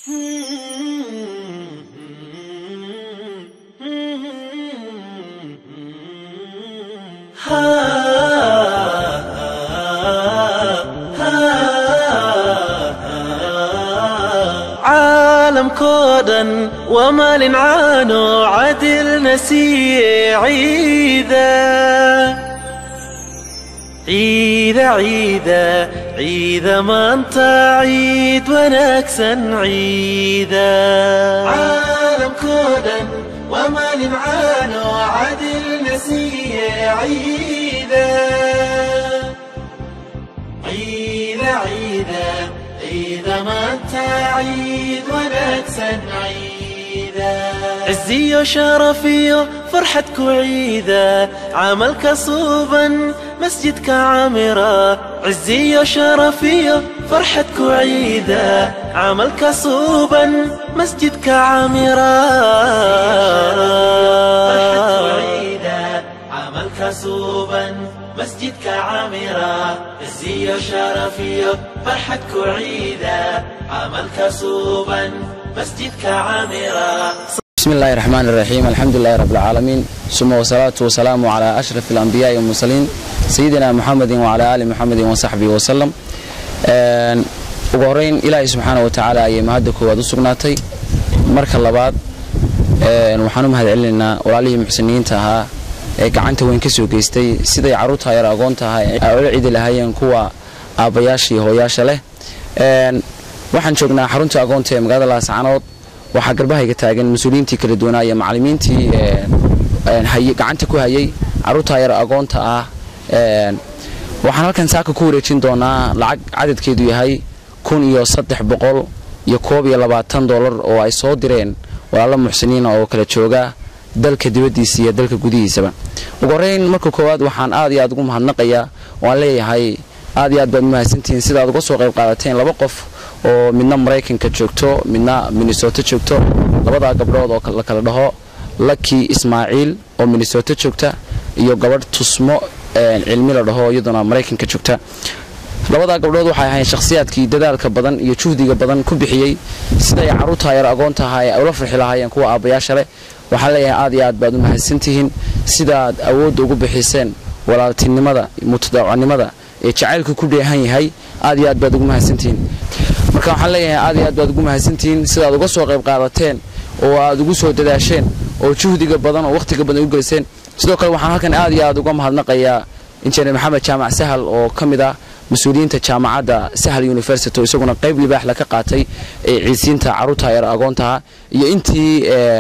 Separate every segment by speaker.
Speaker 1: caalamkoo dhan waa maalin caano cadilna siiye ciida ciida ciida ciida maanta ciid wanaagsan ciida caalamkoo dhan waa maalin caano cadilna siiye ciida ciida ciida ciida maanta ciid wanaagsan ciida ciziyo sharafiyo farxad ku ciida camalka suuban masjidka camira ciziyo sharafiyo farxad ku ciida camalka suuban masjidka camira camalka suuban masjidka camira ciziyo sharafiyo farxad ku ciida camalka suuban masjidka camira
Speaker 2: بسم الله الرحمن الرحيم الحمد لله رب العالمين ثم والصلاة والسلام على أشرف الأنبياء والمرسلين سيدنا محمد وعلى آل محمد وصحبه وسلم ugu horeyn ilaahay subxaana watacaala ayay mahadda koowaad u sugnaatay marka labaad waxaan u mahad celinaynaa walaalihii muxsiniyiinta ahaa ee gacanta weyn ka soo geystay siday carruurta yar agoonta ahaa ay ula cidi lahaayeen kuwa aabbayaasha iyo hooyaasha leh waxaan joognaa xarunta agoonta ee magaalada laascanood waxaa garbahayga taagan mas-uuliyiintii kala duwanaa iyo macallimiintii gacanta ku hayay carruurta yar agoonta ah waxaan halkan saaka ku wareejin doonaa lacag cadadkeedu yahay kun iyo saddex boqol iyo koob iyo labaatan dollar oo ay soo direen walaalo muxsiniina oo kala jooga dalka dibaddiisa iyo dalka gudihiisaba ugu horeyn marka koowaad waxaan aad iyo aad ugu mahadnaqayaa waan leeyahay aad iyo aad baad mahadsantihiin sidaad uga soo qayb qaadateen laba qof oo midna maraykanka joogto midna minnesota joogto labadaa gabdhood oo la kala dhaho laki ismaaciil oo minnesota joogta iyo gabadh tusmo cilmi la dhaho iyaduna maraykanka joogta labadaa gabdhood waxay ahayn shakhsiyaadkii dadaalka badan iyo juhdiga badan ku bixiyey siday carruurta yar agoonta ahaa ay ula farxi lahaayeen kuwa aabbayaasha leh waxaan leeyahay aad iyo aad baad u mahadsantihiin sidaad awoodda ugu bixiseen walaaltinimada mutadaacnimada ee jacaylku ku dheehan yahay aad iyo aad baad ugu mahadsantihiin marka waxaan leeyahay aad iyo aad baad ugu mahadsantihiin sidaad uga soo qayb qaadateen oo aad ugu soo dadaasheen oo juhdiga badan oo wakhtiga badan u geliseen sidoo kale waxaan halkan aad iyo aad uga mahadnaqayaa injineer maxamed jaamac sahal oo ka mid ah mas-uuliyiinta jaamacadda sahal university oo isaguna qayb libaaxla ka qaatay ee ciisiinta carruurta yar agoontaha iyo intii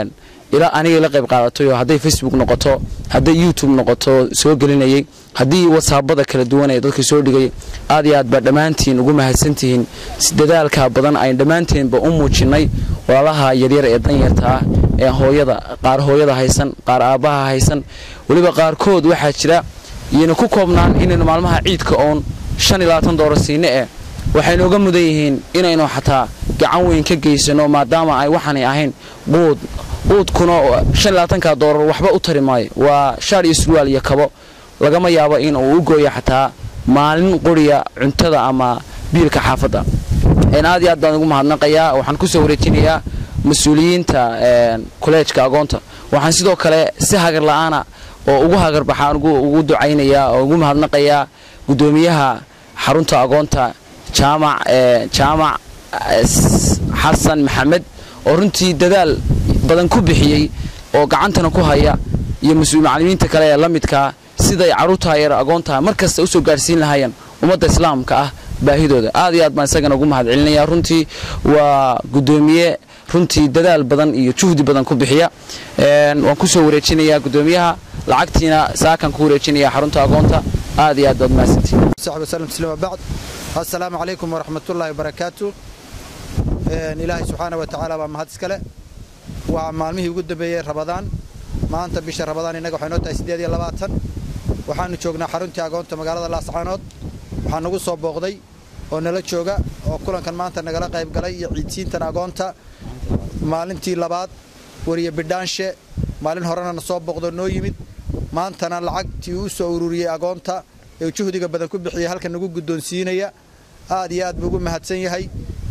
Speaker 2: ilaa anigay la qayb qaadatay oo hadday facebook noqoto hadday youtube noqoto soo gelinayay haddii wasaabada kala duwan ee dadka soo dhigay aad iyo aad baa dhammaantiin ugu mahadsantihiin dadaalka badan ayn dhammaanteenba u muujinnay walaalaha yaryar ee danyarta ah ee hooyada qaar hooyada haysan qaar aabbaha haysan weliba qaarkood waxaa jira iyayna ku koobnaan inaynu maalmaha ciidka oon shan iyo labaatan doolar siine eh waxaynu uga mudan yihiin inaynu xataa gacan weyn ka geysano maadaama ay waxaanay ahayn quud quudkuna shan iyo labaatanka doolar waxba u tari maayo waa shaar iyo surwaal iyo kabo lagama yaabo in uu u gooyo xataa maalin quriya cuntada ama biilka xaafadda aad iyo aad baan ugu mahadnaqayaa waxaan kusoo wareejinayaa mas-uuliyiinta kolleejka agoonta waxaan sidoo kale si hagar la-aana oo ugu hagarbaxaan ugu ducaynayaa oo ugu mahadnaqayaa guddoomiyaha xarunta agoonta jaamac jaamac xasan maxamed oo runtii dadaal badan ku bixiyey oo gacantana ku haya iyo macallimiinta kale ee la midkaa siday carruurta yar agoontaha mar kasta usoo gaarhsiin lahaayeen ummadda islaamka ah baahidooda aad iyo aad baan isagana ugu mahad celinaya runtii waa guddoomiye runtii dadaal badan iyo juhdi badan ku bixiya waan kusoo wareejinayaa guddoomiyaha lacagtiina saakan ku wareejinaya xarunta agoonta aad iyo aad baad mahadsantihiin
Speaker 3: صاحب وسلم تسليم وبعد السلام عليكم ورحمة الله وبركاته إلهي سبحانه وتعالى ومهد سكله ومالمه يقول بي رمضان ما أنت بيش رمضان إنك وحنوتا سيدي لباتن waxaanu joognaa xaruntii agoonta magaalada laascaanood waxaa nagu soo booqday oo nala jooga oo kulankan maanta nagala qayb galay iyo ciidsiintan agoonta maalintii labaad wariye bidhaanshe maalin horena na soo booqdo noo yimid maantana lacagtii uu soo ururiyey agoonta ee juhdiga badan ku bixiyey halkan nagu guddoonsiinaya aad iyo aad buu ugu mahadsan yahay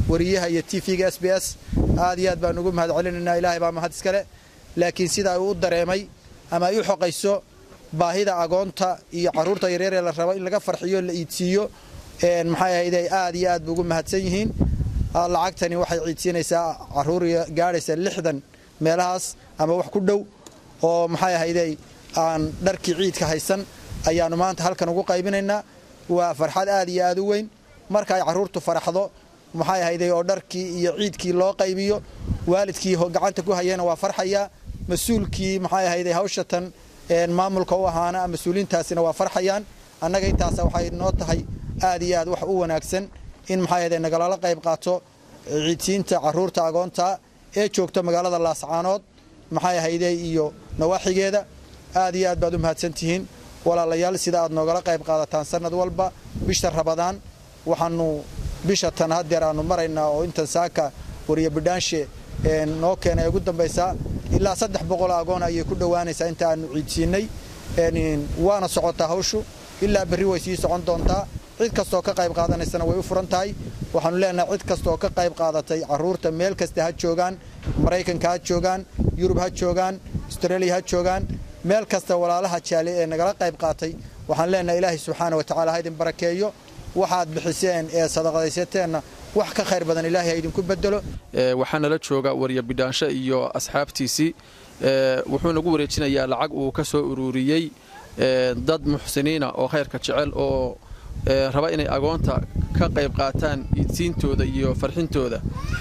Speaker 3: wariyaha iyo t v-ga s b s aad iyo aad baan ugu mahad celinaynaa ilaahay baa mahad iskale laakiin sida ay u dareemay ama ay u xoqayso baahida agoonta iyo carruurta yaryar ee la rabo in laga farxiyo la iidsiiyo maxay ahayd ay aad iyo aad ba ugu mahadsan yihiin lacagtani waxay ciidsiinaysaa carruur gaadhaysa lixdan meelahaas ama wax ku dhow oo maxay ahayday aan dharkii ciidka haysan ayaannu maanta halkan ugu qaybinaynaa waa farxad aad iyo aad u weyn marka ay carruurtu faraxdo maxay ahayday oo dharkii iyo ciidkii loo qaybiyo waalidkii gacanta ku hayana waa farxayaa mas-uulkii maxay ahayday hawshatan maamulka u ahaana mas-uuliintaasina waa farxayaan annaga intaasa waxay noo tahay aad iyo aad wax u wanaagsan in maxay ahayday nagalala qayb qaato ciidsiinta carruurta agoonta ee joogta magaalada laascaanood maxay ahayday iyo nawaaxigeeda aad iyo aad baad u mahadsantihiin walaalayaal sida aad noogala qayb qaadataan sanad walba bisha rabadaan waxaanu bisha tan hadeer aanu maraynaa oo intan saaka wariya bidhaanshe noo keenay ugu dambaysaa ilaa saddex boqol agoon ayay ku dhowaanaysaa inta aanu ciidsiinay waana socotaa hawshu ilaa berri way sii socon doontaa cid kastooo ka qayb qaadanaysana way u furan tahay waxaanu leenahay cid kastaoo ka qayb qaadatay carruurta meel kasta ha joogaan maraykanka ha joogaan yurub ha joogaan astareeliya ha joogaan meel kasta walaalaha jaali ee nagala qayb qaatay waxaan leenahay ilaahay subxaana wa tacala ha idin barakeeyo waxaad bixiseen ee sadaqadaysateenna wax ka khayr badan ilaahay ha idinku bedelo
Speaker 4: waxaa nala jooga wariya bidhaansho iyo asxaabtiisii wuxuu nagu wareejinayaa lacag uu ka soo ururiyey dad muxsiniina oo khayrka jecel oo raba inay agoonta ka qayb qaataan iidsiintooda iyo farxintooda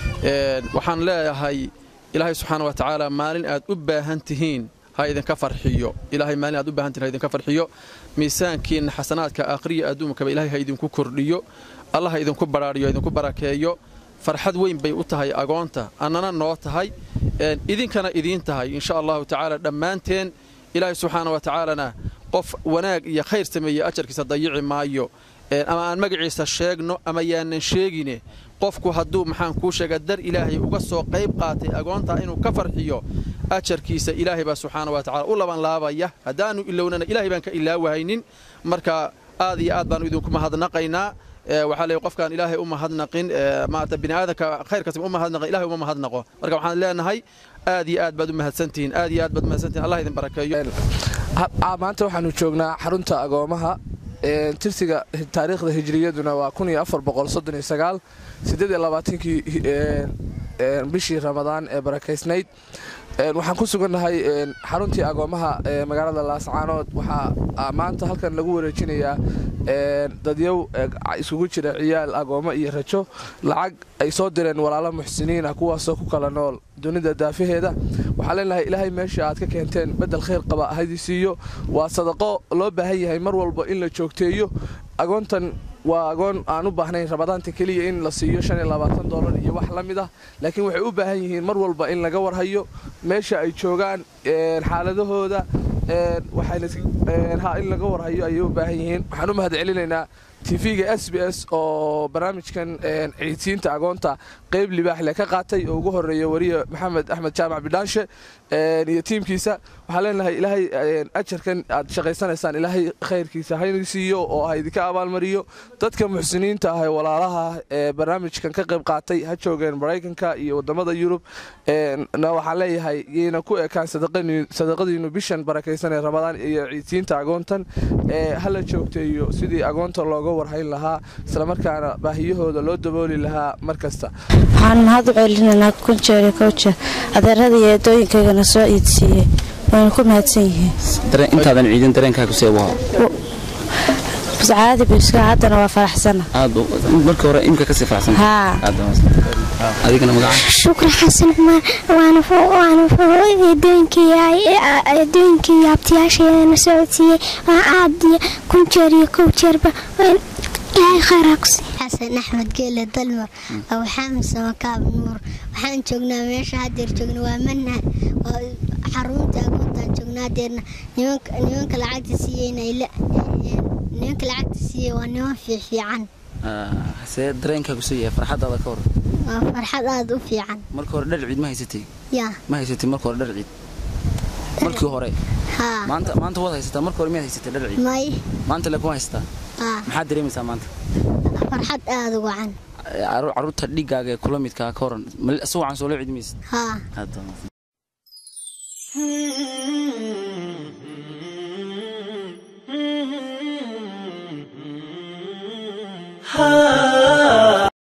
Speaker 4: waxaan leeyahay ilaahay subxaana wa tacaala maalin aad u baahan tihiin ha idinka farxiyo ilaahay maalin aad u baahan tihiin ha idinka farxiyo miisaankiinna xasanaadka akhriya adduunkaba ilaahay ha idinku kordhiyo allah ha idinku badhaadhiyo idinku barakeeyo farxad weyn bay u tahay agoonta annana noo tahay idinkana idiin tahay insha allahu tacaala dhammaanteen ilaahay subxaana wa tacaalana qof wanaag iyo khayr sameeye ajarkiisa dayici maayo ama aan magaciisa sheegno ama yaanan sheegine qofku hadduu maxaan kuu sheega dar ilaahay uga soo qayb qaatay agoontaa inuu ka farxiyo ajarkiisa ilaahay baa subxaana wa tacala u labanlaabaya haddaannu ilownana ilahay baan ka ilaawahaynin marka aad iyo aad baannu idinku mahadnaqaynaa waxaa leey qofkaan ilaahay u mahadnaqin maarata bini aadanka khayrkaas u mahadnaqin ilahay uma mahadnaqo marka waxaan leenahay aad iyo aad baad u mahadsantihiin aad iyo aad baad umahadsantihin allah idin barakeeyo
Speaker 5: maanta waxaanu joognaa xarunta agoomaha tirsiga taariikhda hijriyaduna waa kii bishii ramadaan ee barakaysnayd waxaan ku sugannahay xaruntii agoomaha ee magaalada laascaanood waxaa maanta halkan lagu wareejinayaa dadyow iskugu jira ciyaal agoomo iyo rajo lacag ay soo direen walaalo muxsiniina kuwaasoo ku kala nool dunida daafaheeda waxaa leenahay ilaahay meesha aad ka keenteen bedel khayr qaba hadi siiyo waa sadaqo loo baahan yahay mar walba in la joogteeyo agoontan waa agoon aan u baahnayn ramadaanta keliya in la siiyo dolar iyo wax la mid ah laakiin waxay u baahan yihiin mar walba in laga warhayo meesha ay joogaan xaaladahooda in laga warhayo ayay u baahan yihiin waxaan u mahad celinaynaa tv-ga s b s oo barnaamijkan ciidsiinta agoonta qayb libaax leh ka qaatay oo ugu horeeya wariye maxamed axmed jaamac bidhaanshe iyo tiimkiisa waxaan leenahay ilaahay ajarkan aad shaqaysanaysaan ilaahay khayrkiisa hayna siiyo oo ha idinka abaalmariyo dadka muxsiniinta ah ee walaalaha ee barnaamijkan ka qayb qaatay ha joogeen maraykanka iyo wadamada yurub na waxaan leeyahay yayna ku ekaan sadaqadiinu bishan barakaysan ee ramadaan iyo ciidsiinta agoontan hala joogteeyo sidii agoonta looga warhayn lahaa islamarkaana baahiyahooda loo dabooli lahaa mar kasta
Speaker 6: waxaan mahad u celinaynaa kunjeeri kowja adeerada iyo eedooyinkaygana soo iidsiiyey wayna ku mahadsan yihiin
Speaker 2: intaadan ciidin dareenkaa ku seebuha
Speaker 6: caadi biska haddana waa faraxsana
Speaker 2: markii hore imka kasii faraxsan
Speaker 6: haa
Speaker 2: adigana magaca
Speaker 7: shukri xasan cumar waana eedooyinkii abtiyaasheedana socodsiiyey waa aad iyo kun jeer iyo kow jeerba ilaahay khayraa ku sii xasan axmed geele dalmar aw xaamid samakaab nuur waxaan joognaa meesha hadeer joogna waa manhad xarunta agoontaan joognaa hadeerna nimanka lacagta siiyeyna nimanka lacagta siiyey waa niman fiifiican
Speaker 2: see dareenkaa ku soo yahay farxadaada ka hor
Speaker 7: waa farxad aada u fiican
Speaker 2: marka hore dhar ciid ma haysatay
Speaker 7: yaa
Speaker 2: ma haysatay marka hore dhar ciid markii hore
Speaker 7: haa
Speaker 2: maanta maanta waad haysataa marka hore miyaad haysatay dhar ciid
Speaker 7: may
Speaker 2: maanta le kuma haysataa
Speaker 7: haa
Speaker 2: maxaad dareemaysaa maanta
Speaker 7: farxad aada u wacan
Speaker 2: caruurta dhigaaga ee kula midkaa ka horan si wacan soo loo cidmaysid
Speaker 7: haa
Speaker 1: Ah